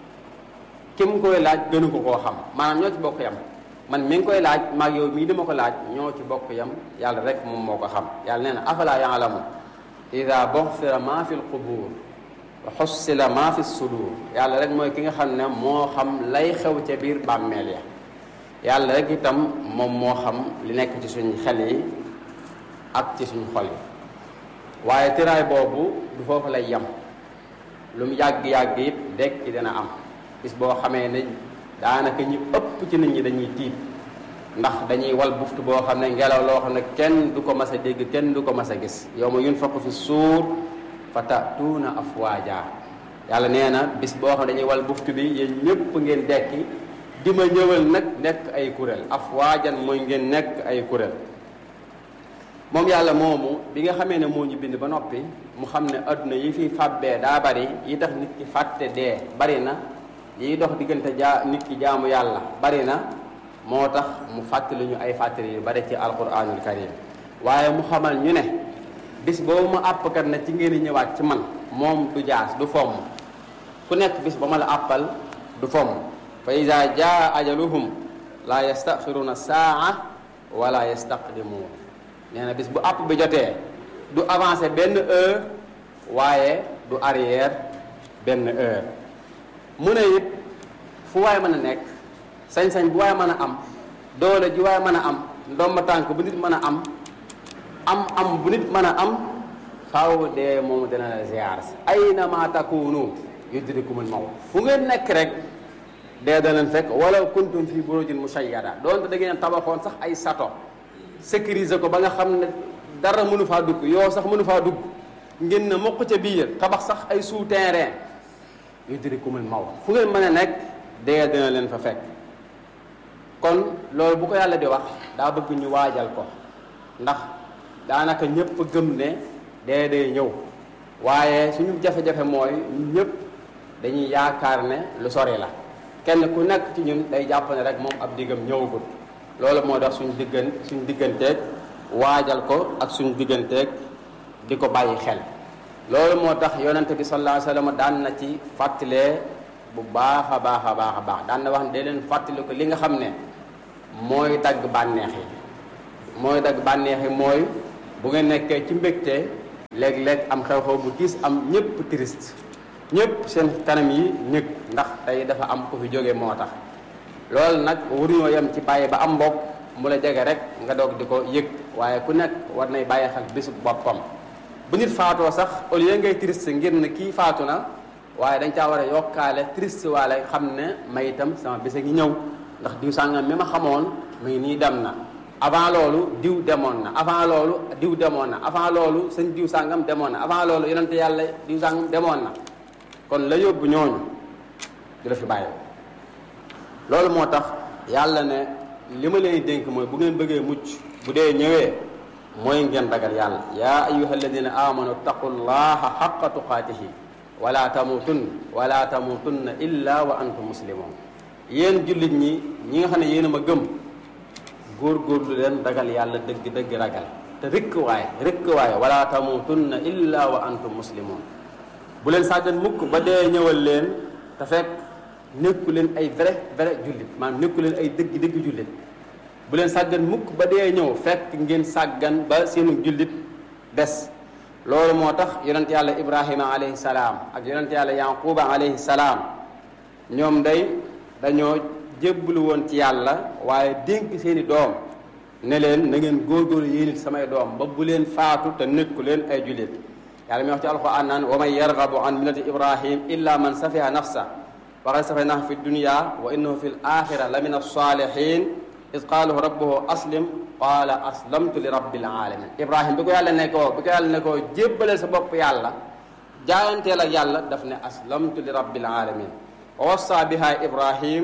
ki mu koy laaj gënu ko koo xam maanaam ñoo ci bokk yam man mi ngi koy laaj maag yow mii dama ko laaj ñoo ci bokk yam yàlla rek moom moo ko xam yàlla nee na afala yaalamu ida boxfira ma fi lqubur wa xussila ma fi sudur yàlla rek mooy ki nga xam ne moo xam lay xew ca biir bàmmeel ya yàlla rek itam moom moo xam li nekk ci suñ xel yi ak ci suñ xol yi waaye tiraay boobu du foofu lay yem lu mu yàgg-yàgg it dekk ci dina am bis boo xamee ne daanaka ñu ëpp ci nit ñi dañuy tiit ndax dañuy wal buftu boo xam ne ngelaw loo xam ne kenn du ko mas a dégg kenn du ko mas a gis yow ma yunfaqu fi suur fa tatuuna afwaaja yàlla nee na bis boo xam ne dañuy wal buftu bi yéen ñëpp ngeen dekki di ma ñëwal nag nekk ay kuréel afwaajan mooy ngeen nekk ay kuréel moom yàlla moomu bi nga xamee ne moo ñu bind ba noppi mu xam ne adduna yi fi fàbbee daa bari yi tax nit ki fàtte dee bari na yiy dox diggante jaa nit ki jaamu yàlla bari na moo tax mu fàttali ñu ay fàttali yu bari ci alquranul karim waaye mu xamal ñu ne bis boobu ma àppkat na ci ngeen ñëwaat ci man moom du jaas du fomm ku nekk bis ba ma la àppal du fomm fa ida jaa ajaluhum la yastaxiruna saa wala yastaqdimuun nee na bis bu àpp bi jotee du avancé benn heure waaye du arrière benn heure mu ne it fu waay mën a nekk sañ-sañ bu waay mën a am doole ji waay mën a am ndomba tànk bu nit mën a am am am bu nit mën a am xaw dee moom dina la ziar si ayna ma takunu yudrikumul mawt fu ngeen nekk rek dee da leen fekk wala kuntum fi burujin mushayyada doonte da ngeen tabaxoon sax ay sato sécuriser ko ba nga xam ne dara mënu faa dugg yow sax mënu faa dugg ngeen ne mokk ca biir tabax sax ay souterrain yudrikumul mawt fu ngeen mën a nekk dee dina leen fa fekk kon loolu bu ko yàlla di wax daa bëgg ñu waajal ko ndax daanaka ñëpp gëm ne dee dee ñëw waaye suñu jafe-jafe mooy ñëpp dañuy yaakaar ne lu sori la kenn ku nekk ci ñun day jàpp ne rek moom ab diggam ñëwagul loolu moo tax suñu diggan suñu digganteeg waajal ko ak suñu digganteeg di ko bàyyi xel loolu moo tax yonente bi sallallahu alayhi wasallam daan na ci fàttalee bu baax a baax a baax a baax daan na wax ne day leen fàttali ko li nga xam ne mooy dagg bànneex yi mooy dagg bànneexi mooy bu ngeen nekkee ci mbégte léeg-léeg am xew-xew bu tiis am ñëpp triste ñëpp seen kanam yi ñëg ndax tey dafa am ku fi jóge moo tax loolu nag waruñoo yem ci bàyyi ba am mbokk mu la jege rek nga doog di ko yëg waaye ku nekk war nay bàyyi xel bisu boppam bu nit faatoo sax au lieu ngay triste ngir ne kii faatu na waaye dañ caa war a yokkaale triste waale xam ne may itam sama bisa ngi ñëw ndax diw sàngam mi ma xamoon mu ngi nii dem na avant loolu diw demoon na avant loolu diw demoon na avant loolu sëñ diw sàngam demoon na avant loolu yonente yàlla diw sàngam demoon na kon la yóbbu ñooñu di la fi bàyyi loolu moo tax yàlla ne li ma leen dénk mooy bu ngeen bëggee mucc bu dee ñëwee mooy ngeen ragal yàlla yaa ayuha alladina amanu taqullaha xaqa tuqaatihi wala tamutun wala tamutunna illa wa antum muslimun yéen jullit ñi ñi nga xam ne yéen a ma gëm góorgóorlu leen ragal yàlla dëgg dëgg ragal te rëkk waaye rëkk waaye wala tamutunna illa wa antum muslimun bu leen sàggan mukk ba dee ñëwal leen te fekk nekku leen ay vrai vrai jullit maanaam nekku leen ay dëgg dëgg jullit bu leen sàggan mukk ba dee ñëw fekk ngeen sàggan ba seenu jullit des loolu moo tax yonent yàlla ibrahima alayhi salaam ak yonent yàlla yaquba alayhi salaam ñoom day dañoo jébbalu woon ci yàlla waaye dénk seeni doom ne leen na ngeen góorgóorlu yéen it samay doom ba bu leen faatu te nekku leen ay jullit yàlla mi wax ci alquran naan wa man yargabu an millati ibrahim illa man safiha nafsa wa qad safaynahu fi dunya wa innahu fi l axira la min alsalihin id qaalahu rabbuhu aslim qaala aslamtu li rabbil alamin ibrahim bi ko yàlla ne ko bi ko yàlla ne ko jébbaleel sa bopp yàlla jaayanteel ak yàlla daf ne aslamtu li rabbil alamin wa wassa biha ibrahim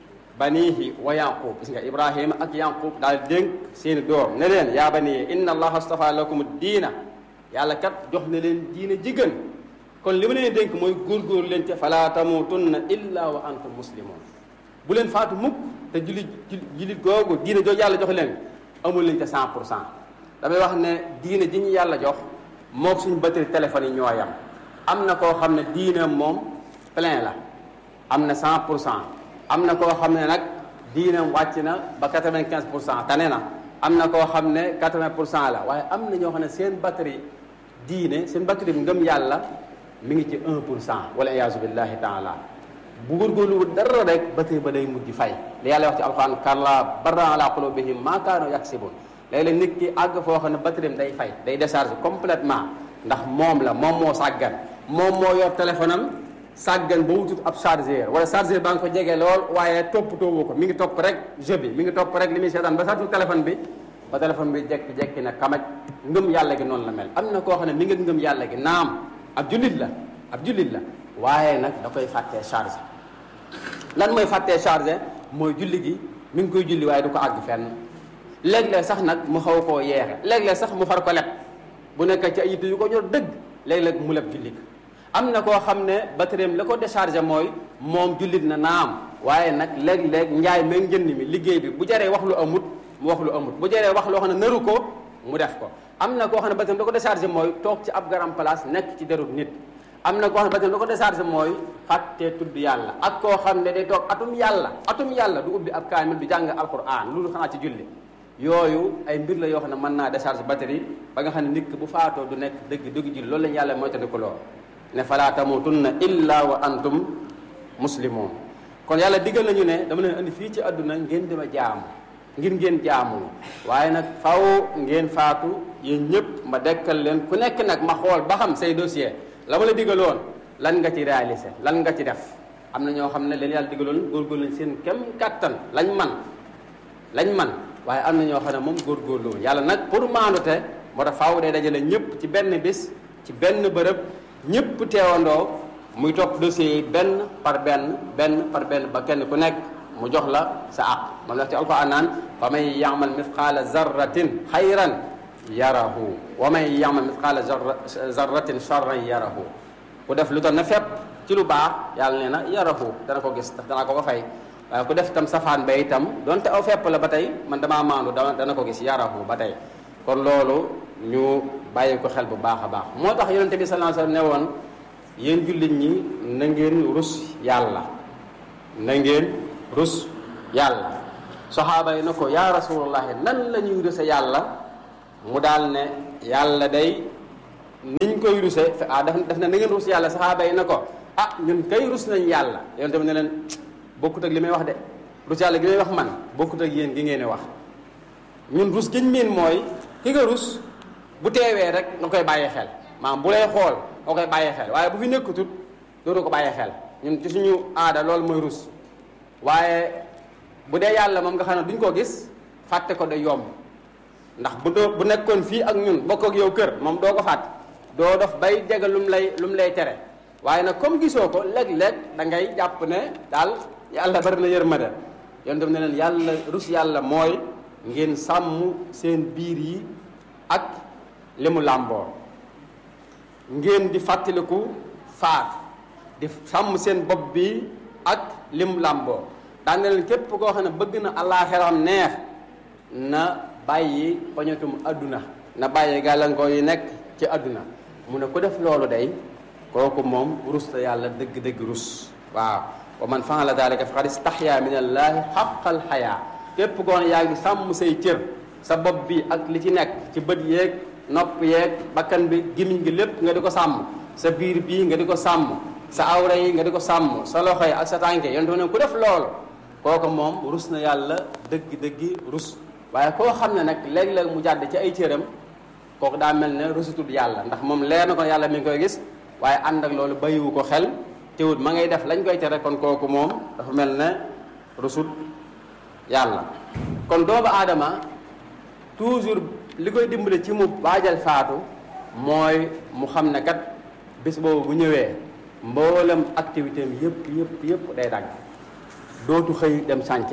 banihi wa yaqub gis nga ibrahima ak yaqub daal dénk seeni doom ne leen yaa baniyi inna allaha astafa lakum diina yàlla kat jox na leen diina jigéen kon li ma leen dénk mooy góorgóor leen ci fala tamutunna illa wa antum muslimun bu leen faatu mukk te jullit jullit googu diina jooju yàlla jox leen amul leen ca cent pour cent damay wax ne diina ji ñu yàlla jox moog suñu batterie téléphone yi ñoo yam am na koo xam ne diina moom plein la am na cent pour cent am na koo xam ne nag diinam wàcc na ba quatre-vingt-quinze pour cent tane na am na koo xam ne quatre-vingt pour cent la waaye am na ñoo xam ne seen batterie diine seen batterie bi ngëm yàlla mi ngi ci un pour cent wala iyaazu billahi taala bu góorgóorlu dara rek batterie ba day mujj fay li yàlla wax ci alquran kalla barran ala qulubihim ma kaanu yaksibun léeg-léeg nit ki àgg foo xam ne batterie am day fay day décharge complètement ndax moom la moom moo sàggan moom moo yor téléphone am sàggan ba wutut ab chargeur wala chargeur baa nga ko jege lool waaye toppatoowu ko mi ngi topp rek jeu bi mi ngi topp rek li muy seetaan ba sartu téléphone bi ba téléphone bi jekki-jekki na kamaj ngëm yàlla gi noonu la mel am na koo xam ne mi ngi ngëm yàlla gi naam ab jullit la ab jullit la waaye nag da koy fàttee chargé lan mooy fàttee chargé mooy julli gi mi ngi koy julli waaye du ko àgg fenn léeg-léeg sax nag mu xaw koo yeexe léeg-léeg sax mu far ko leb bu nekk ci ay yitte yu ko ñor dëgg léeg-léeg mu leb julli am na koo xam ne batterie la ko déchargé mooy moom jullit na naam waaye nag léeg-léeg njaay meeg njënd mi liggéey bi bu jaree wax lu amut mu wax lu amut bu jaree wax loo xam ne naru ko mu def ko am na koo xam ne batterie la ko déchargé mooy toog ci ab garam place nekk ci derut nit am na koo xam ne batterie la ko déchargé mooy fàttee tudd yàlla ak koo xam ne day toog atum yàlla atum yàlla du ubbi ab kaamil du jàng alquran loolu xanaa ci julli yooyu ay mbir la yoo xam ne mën naa décharge batterie ba nga xam ne nit ki bu faatoo du nekk dëgg dëgg julli loolu lañu yàlla mooy tandi ko lool ne fala tamutunna illa wa antum muslimun kon yàlla diggal nañu ne dama leen andi fii ci àdduna ngeen dima jaamu ngir ngeen jaamu waaye nag faw ngeen faatu yéen ñëpp ma dekkal leen ku nekk nag ma xool ba xam say dossier la ma la diggaloon lan nga ci réalisé lan nga ci def am na ñoo xam ne leen yàlla diggaloon góorgóorlu lañ seen kem kàttan lañ man lañ man waaye am na ñoo xam ne moom góorgóorlu yàlla nag pour maandute moo tax faaw day dajale ñëpp ci benn bis ci benn bërëb ñëpp teewandoo muy topp dossiers yi benn par benn benn par benn ba kenn ku nekk mu jox la sa àq moom la ci alquran naan wa man yamal mithqala zarratin xayran yarahu wa man yamal mithqala zarratin charran yarahu ku def lu tax na fépp ci lu baax yàlla nee na yarahu dana ko gis dana ko ko fay waaye ku def itam safaan ba itam donte aw fépp la ba tey man damaa maandu dana ko gis yarahu ba tey kon loolu ñu bàyyi ko xel bu baax a baax moo tax yonente bi sallallahu alayhi wasallam ne woon yéen jullit ñi na ngeen rus yàlla na ngeen rus yàlla saxaaba yi na ko yaa rasulullahi nan la ñuy ruse yàlla mu daal ne yàlla day niñ koy ruse ah daf daf ne na ngeen rus yàlla saxaaba yi na ko ah ñun kay rus nañ yàlla yoon tamit ne leen bokkut ak li may wax de rus yàlla gi may wax man bokkut ak yéen gi ngeen di wax ñun rus giñ miin mooy ki nga rus bu teewee rek nga koy bàyyi xel maanaam bu lay xool nga koy bàyyi xel waaye bu fi nekkatut dootu ko bàyyi xel ñun ci suñu aada loolu mooy rus waaye bu dee yàlla moom nga xam ne duñ ko gis fàtte ko day yomb ndax bu doo bu nekkoon fii ak ñun bokk ak yow kër moom doo ko fàtte doo dof bay jege lu mu lay lu mu lay tere waaye nag comme gisoo ko léeg-léeg da ngay jàpp ne daal yàlla bari na yërmande yoon dem ne leen yàlla rus yàlla mooy ngeen sàmm seen biir yi ak li mu làmboo ngeen di fàttaliku faat di sàmm seen bopp bi ak li mu làmboo daan na leen képp koo xam ne bëgg na àllaaxiram neex na bàyyi poñatum adduna na bàyyi gàllankoor yi nekk ci adduna mu ne ku def loolu day kooku moom rus la yàlla dëgg-dëgg rus waaw wa man faala dalika faqad istaxya min allaahi xaqal xayaa képp koo ne yaa ngi sàmm say cër sa bopp bi ak li ci nekk ci bët yeeg nopp yeeg bakkan bi gimiñ gi lépp nga di ko sàmm sa biir bii nga di ko sàmm sa awra yi nga di ko sàmm sa loxo yi ak sa tànke yonte ne ku def loolu kooku moom rus na yàlla dëgg-dëggi rus waaye koo xam ne nag léeg-léeg mu jàdd ci ay cëram kooku daa mel ne rusutul yàlla ndax moom leer na ko yàlla mi ngi koy gis waaye ànd ak loolu bàyyiwu ko xel teewut ma ngay def lañ koy tere kon kooku moom dafa mel ne rusut yàlla kon doomu aadama toujours li koy dimbale ci mu waajal faatu mooy mu xam ne kat bis boobu bu ñëwee mboolem activité am yëpp yëpp yëpp day dagg dootu xëy dem sànce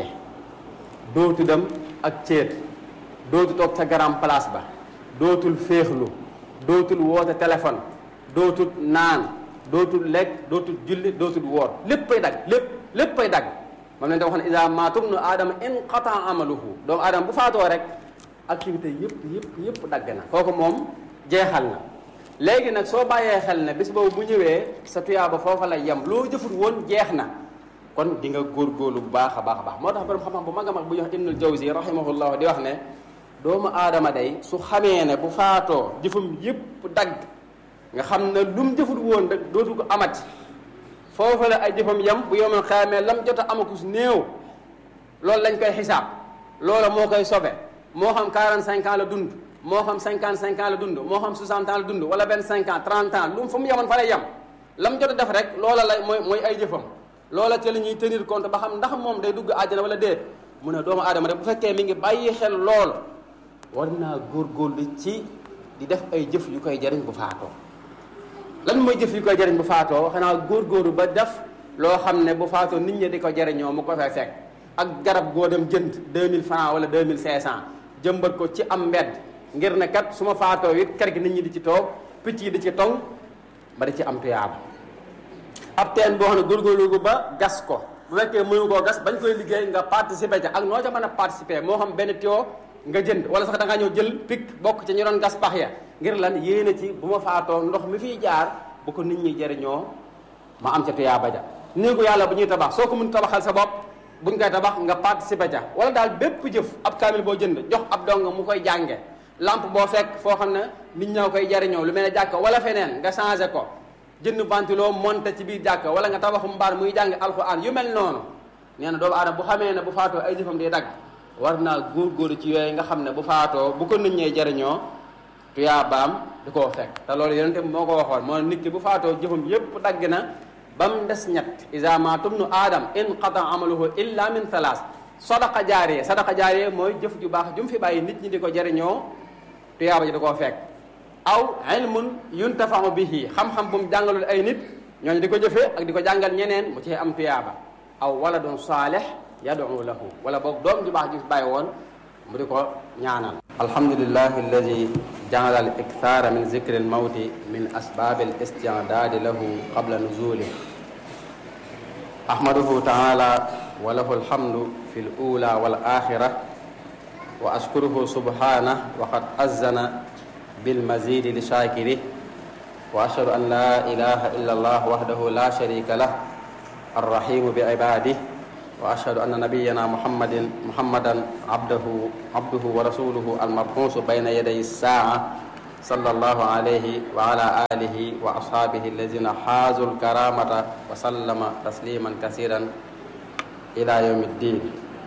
dootu dem ak céet dootu toog ca garam place ba dootul féexlu dootul woote téléphone dootul naan dootul lekk dootul julli dootul woor léppay dagg lépp léppay dagg moom lañ da wax ne ida maatum nu aadama inqata amaluhu doomu aadama bu faatoo rek activité yëpp yëpp yëpp dagg na kooku moom jeexal na léegi nag soo bàyyee xel ne bis boobu bu ñëwee sa tuyaaba foofa lay yem loo jëfut woon jeex na kon di nga góorgóorlu bu baax a baax a baax moo tax borom xam-xam bu mag a mag bu ñuy wax ibnul jawzi rahimahullah di wax ne doomu aadama day su xamee ne bu faatoo jëfam yëpp dagg nga xam ne lu mu jëfut woon rek dootu ko amati foofa la ay jëfam yem bu yomal xaamee lam jot a amakus néew loolu lañ koy xisaab loola moo koy sobe moo xam 45 ans la dund moo xam 55 ans la dund moo xam 60 ans la dund wala 25 ans 30 ans lu mu fu mu yemoon fa lay yem lam jot a def rek loola lay mooy mooy ay jëfam loola ca la ñuy tenir compte ba xam ndax moom day dugg àjjana wala déet mu ne doomu aadama rek bu fekkee mi ngi bàyyi xel lool war naa góorgóorlu ci di def ay jëf yu koy jariñ bu faatoo lan mooy jëf yu koy jariñ bu faatoo xanaa góorgóorlu ba def loo xam ne bu faatoo nit ñi di ko jariñoo mu ko fay fekk ak garab goo dem jënd 2000 francs wala 2500 jëmbat ko ci am mbedd ngir ne kat su ma faatoo it kër gi nit ñi di ci toog picc yi di ci tong ba di ci am tuyaaba ab teen boo xam ne góorgóorlu ba gas ko bu fekkee mënu koo gas bañ koy liggéey nga participer ca ak noo ca mën a participer moo xam benn tuyau nga jënd wala sax da ngaa ñëw jël pic bokk ci ñu doon gas pax ya ngir lan yéene ci bu ma faatoo ndox mi fiy jaar bu ko nit ñi jëriñoo ma am ca tuyaaba ja néegu yàlla bu ñuy tabax soo ko mun tabaxal sa bopp buñ koy tabax nga participer ca wala daal bépp jëf ab kaamil boo jënd jox ab dong mu koy jànge lampe boo fekk foo xam ne nit ñoo koy jariñoo lu mel ne jàkka wala feneen nga changé ko jënd ventilo monté ci biir jàkka wala nga tabaxu mbaar muy jàng alxuraan yu mel noonu nee na doomu aadama bu xamee ne bu faatoo ay jëfam di dagg war naa góorgóorlu ci yooyu nga xam ne bu faatoo bu ko nit ñee jariñoo tuyaabaam di koo fekk te loolu yonente moo ko waxoon moo nit ki bu faatoo jëfam yépp dagg na ba mu des ñett isa maatum nu aadam inqata amaluhu illa min thalaas sadaqa jaariye sadaqa jaariye mooy jëf ju baax ju mu fi bàyyi nit ñi di ko jariñoo tuyaaba ji di koo fekk aw ilmun yuntafau bihi xam-xam bu mu jàngalul ay nit ñooñu di ko jëfee ak di ko jàngal ñeneen mu ci am tuyaaba aw waladun saalih yad'u lahu wala boog doom ju baax ji fi bàyyi woon mu di ko ñaanal alhamdulillahi alladi jaala al ikthara min zikri almawti min asbabi al isti'dadi lahu qabla nuzulih ahmaduhu taala wa lahu alhamdu fi l ula wal axira wa ashkuruhu subhanah wa qad azzana bilmazidi li shakirih wa ashhadu an la ilaha illa allah wahdahu la sharika lah arrahimu bi ibadih واشهد ان نبينا محمد محمدا عبده عبده ورسوله المبعوث بين يدي الساعه صلى الله عليه وعلى اله واصحابه الذين حازوا الكرامه وسلم تسليما كثيرا الى يوم الدين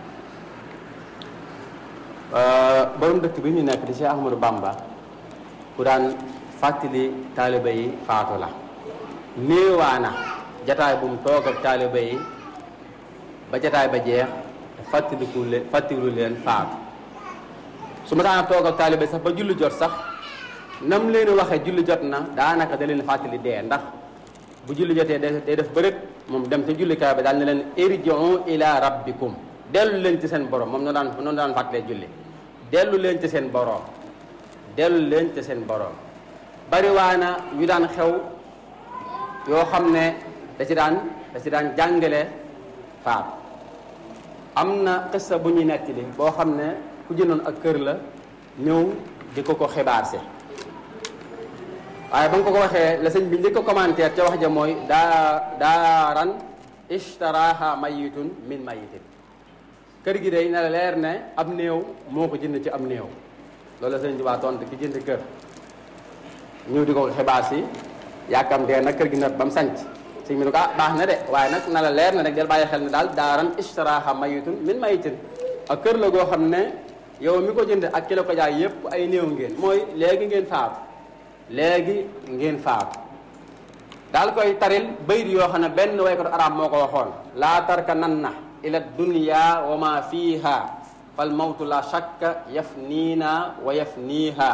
borom dëkk bi ñu nekk di Cheikh Ahmadou Bamba ku daan fàttali taaliba yi faatu la néewaana jataay bu mu toog ak taaliba yi ba jataay ba jeex te fàttaliku leen fàttaliku leen faatu su ma daana toog ak taaliba yi sax ba julli jot sax nam leen waxee julli jot na daanaka da leen fàttali dee ndax bu julli jotee day def bërëb moom dem ca jullikaay ba daal ne leen irji'u ila rabbikum dellu leen ci seen borom moom noonu daan noonu daan fàttalee julli dellu leen ci seen borom dellu leen ci seen borom bariwaana yu daan xew yoo xam ne da ci daan da ci daan jàngale faat am na xissa bu ñuy nettali boo xam ne ku jëndoon ak kër la ñëw di ko ko xibaar si waaye ba nga ko ko waxee la sëñ bi njëkk ko commentaire ca wax ja mooy daa daaran ishtaraha mayitun min mayitin kër gi day na la leer ne ab néew moo ko jënd ci ab néew loolu la sëñ bi waa tontu ki jënd kër ñëw di ko xibaar si yàkkamtee nag kër gi nag ba mu sanc sëñ bi ne ko ah baax na de waaye nag na la leer na rek del bàyyi xel ne daal daaran ishtaraha mayitun min mayitin ak kër la goo xam ne yow mi ko jënd ak ki la ko jaay yépp ay néew ngeen mooy léegi ngeen faatu léegi ngeen faatu daal koy taril bayit yoo xam ne benn waykatu arab moo ko waxoon laa tarka nan na ila dunya wa ma fiha fal mawtu la shakka yafniina wa yafniiha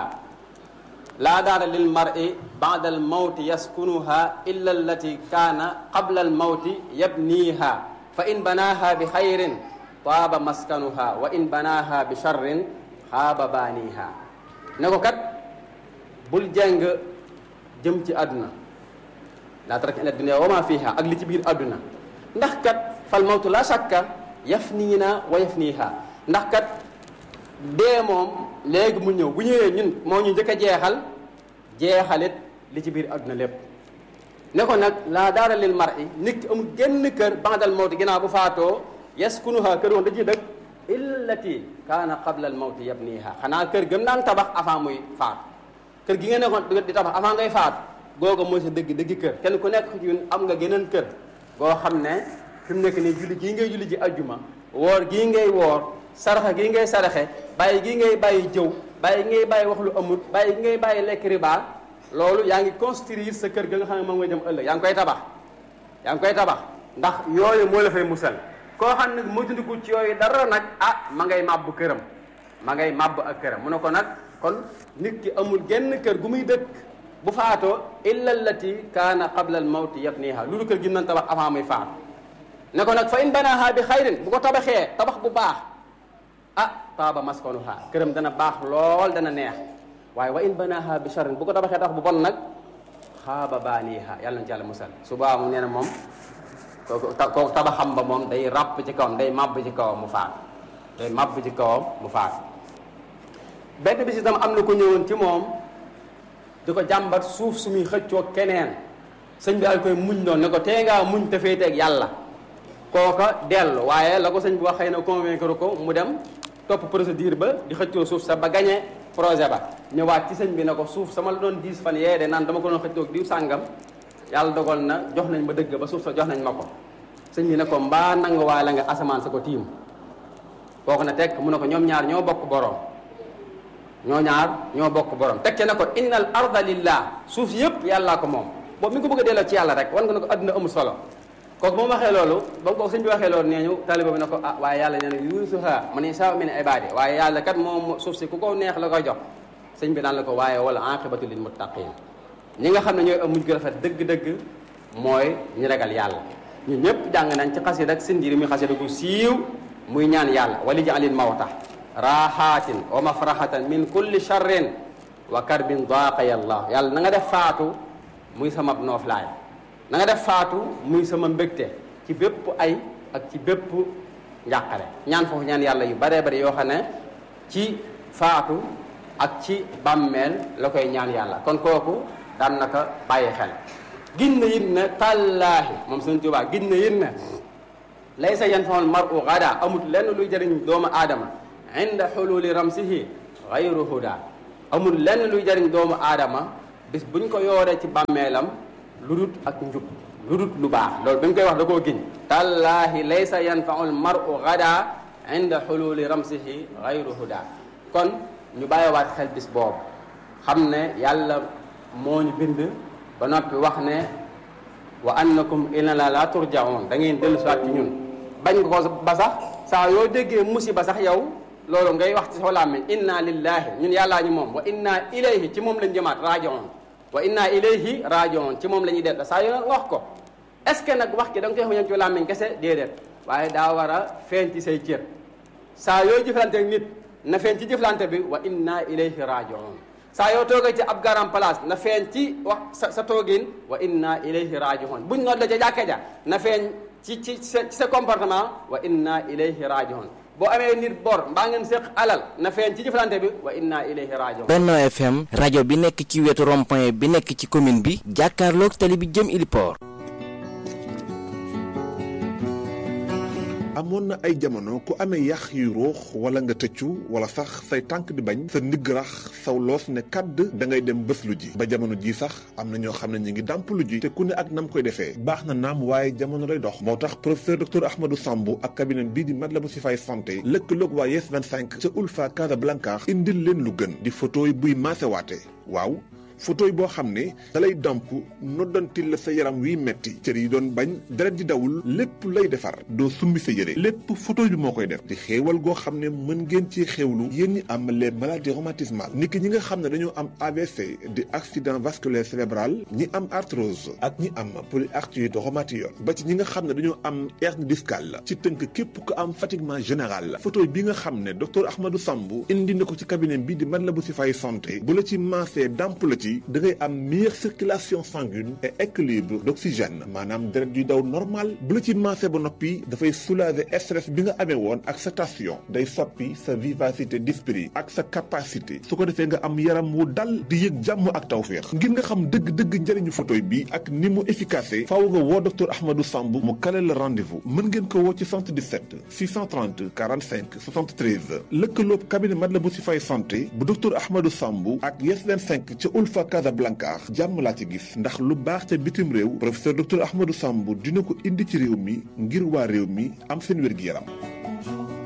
laa daara lil mar'i ba'da al mawti yaskunuha illa allati kaana qabla al mawti yabniiha fa in banaaha bi xayrin taaba maskanuha wa in banaaha bi sharrin xaaba baaniha ne ko kat bul jeng jëm ci àdduna laa taraka ila dunya wa ma fiha ak li ci biir àdduna ndax kat fal mawtu la shakka yafniina wa yafniiha ndax kat dee moom léegi mu ñëw bu ñëwee ñun moo ñu njëkk a jeexal jeexalit li ci biir àdduna lépp ne ko nag laa daara lil mar'i nit ki amul genn kër ba'dal mawti ginnaaw bu faatoo yaskunuha kër woon da ciy dëkk illati kaana qabla al mawti yabniha xanaa kër gëm naan tabax avant muy faatu kër gi nga nekkoon di tabax avant ngay faatu googa mooy sa dëgg dëgg kër kenn ku nekk ci ñun am nga geneen kër goo xam ne fi mu nekk nii julli gii ngay julli ji ajjuma woor gii ngay woor saraxa gii ngay saraxe bàyyi gii ngay bàyyi jëw bàyyi ngay bàyyi wax lu amul bàyyi gi ngay bàyyi lekk riba loolu yaa ngi construire sa kër ga nga xam ne moom ngay dem ëllëg yaa ngi koy tabax yaa ngi koy tabax ndax yooyu moo la fay musal koo xam ne moytandiku ci yooyu dara nag ah ma ngay màbb këram ma ngay màbb ak këram mu ne ko nag kon nit ki amul genn kër gu muy dëkk bu faatoo illa allati kaana qabla al mawti yabniha loolu kër gi nan tabax avant muy faatu ne ko nag fa in banaha bi xayrin bu ko tabaxee tabax bu baax ah taaba maskanuha këram dana baax lool dana neex waaye wa in banaha bi sharrin bu ko tabaxee tabax bu bon nag xaaba baaniha yàlla na ci yàlla musal subaa mu nee na moom kooku kooku tabaxam ba moom day ràpp ci kawam day màbb ci kawam mu faatu day màbb ci kawam mu faatu benn bis itam am na ko ñëwoon ci moom di ko jàmbat suuf su muy xëccoo keneen sëñ bi daal koy muñ doon ne ko tee ngaa muñ te féeteeg yàlla kooka dellu waaye la ko sëñ bi wax xëy na convaincre ko mu dem topp procédure ba di xëccoo suuf sa ba gañe projet ba ñëwaat ci sëñ bi ne ko suuf sama la doon diis fan yee de naan dama ko doon xëccoo diw sàngam yàlla dogal na jox nañ ma dëgg ba suuf sa jox nañ ma ko sëñ bi ne ko mbaa nangu waay la nga asamaan sa ko tiim kooku na tekk mu ne ko ñoom ñaar ñoo bokk boroom ñoo ñaar ñoo bokk borom tekke na ko innal arda lillah suuf yëpp yàllaa ko moom boobu mi ngi ko bëgg a delloo ci yàlla rek wan nga ne ko adduna amul solo kooku moom waxee loolu ba ko sëñ bi waxee loolu nee ñu taliba bi ne ko ah waaye yàlla nee na yuusuha man yashaa min ibaadi waaye yàlla kat moom suuf si ku ko neex la koy jox sëñ bi naan la ko waaye wala aqibatu lil muttaqin ñi nga xam ne ñooy am mujj gu rafet dëgg-dëgg mooy ñu ragal yàlla ñun ñëpp jàng nañ ci xasida ak sindiri muy xasida gu siiw muy ñaan yàlla wali jaalil mawta raxaatin wa mafraxatan min kulli charrin wa karbin daaqaya allah yàlla na nga def faatu muy sama nooflaay na nga def faatu muy sama mbégte ci bépp ay ak ci bépp njàqare ñaan foofu ñaan yàlla yu baree bari yoo xam ne ci faatu ak ci bàmmeel la koy ñaan yàlla kon kooku daan na ko bàyyi xel gin na yit ne tallaahi moom Sëñ Tuubaa gin na yit ne laysa yanfaul maru gada amut lenn luy jëriñ doomu aadama inda xululi ramsihi gayru huda amul lenn luy jëriñ doomu aadama bis buñ ko yooree ci bàmmeelam lu dut ak njub lu dut lu baax loolu bi mu koy wax da koo giñ tallaahi laysa yanfaul maru gada inda xululi ramsihi gayru huda kon ñu bàyyiwaat xel bis boobu xam ne yàlla moo ñu bind ba noppi wax ne wa annakum ilana la turjaun da ngeen dellu siwaat ci ñun bañ nga ko ba sax saa yoo déggee musiba sax yow loolu ngay wax ci sa làmmiñ inna lillahi ñun yàllaa ñu moom wa inna ilayhi ci moom lañ jëmaat rajiun wa inna ilayhi rajiun ci moom la ñuy def saa yoo nga wax ko est ce que nag wax ki da nga koy wax ci làmmiñ kese déedéet waaye daa war a feeñ ci say cër saa yooy jëflante ak nit na feeñ ci jëflante bi wa inna ilayhi rajiun saa yoo toogee ci ab garam place na feeñ ci wax sa sa toogin wa inna ilayhi rajiun buñ noot la ca jàkke ja na feeñ ci ci sa ci sa comportement wa inna ilayhi rajiun boo amee nit bor mbaa ngeen séq alal na feeñ ci jëflante bi wa inna ilayhi rajiun Benno FM rajo bi nekk ci wetu rond-point bi nekk ci commune bi jàkkaarloog tali bi jëm Iliport amoon na ay jamono ku amee yax yu ruux wala nga tëccu wala sax say tànk di bañ sa ndigg rax saw loos ne kàdd da ngay dem bés lu ji ba jamono ji sax am na ñoo xam ne ñu ngi dàmp lu ji te ku ne ak nam koy defee baax na naam waaye jamono lay dox moo tax professeur docteur Ahmadou Samb ak cabinet bii di Matlaboul Chifaay santé lëkkaloog waa Yes 25 ca Ulfa Casablanca indil leen lu gën di photo yi buy maasewaate waaw photo yi boo xam ne da lay damp noddantil la sa yaram wiy metti cër yi doon bañ deret di dawul lépp lay defar doo summi sa yére lépp photo bi moo koy def di xéewal goo xam ne mën ngeen ci xéewlu yéen ñi am les maladies rhumatismales nit ki ñi nga xam ne dañoo am AVC di accident vasculaire cérébral ñi am arthrose ak ñi am polyarthrite rhumatoïde ba ci ñi nga xam ne dañoo am hernie discale ci tënk képp ku am fatiguement général photo bi nga xam ne docteur Ahmadou Samb indi na ko ci cabinet bi di Matlaboul Chifaay santé bu la ci maasee damp la ci da ngay am meilleure circulation sanguine et équilibre d'oxygène maanaam deret yuy daw normal bu la ci maase ba noppi dafay soulager stress bi nga amee woon ak sa tension day soppi sa vivacité d'esprit ak sa capacité su ko defee nga am yaram wu dal di yëg jàmm ak tawféex ngir nga xam dëgg-dëgg njëriñu photoy bi ak ni mu efficace faaw nga woo docteur Ahmadou Samb mu kale la rendez-vous mën ngeen ko woo ci 77 630 45 73 lëkkaloob cabinet Matlaboul Chifaay santé bu docteur Ahmadou Samb ak Yes 25 ca Ulfa Casablanca jàmm laa ci gis ndax lu baax ca bitim réew professeur docteur Ahmadou Samb dina ko indi ci réew mi ngir waa réew mi am seen wér-gi-yaram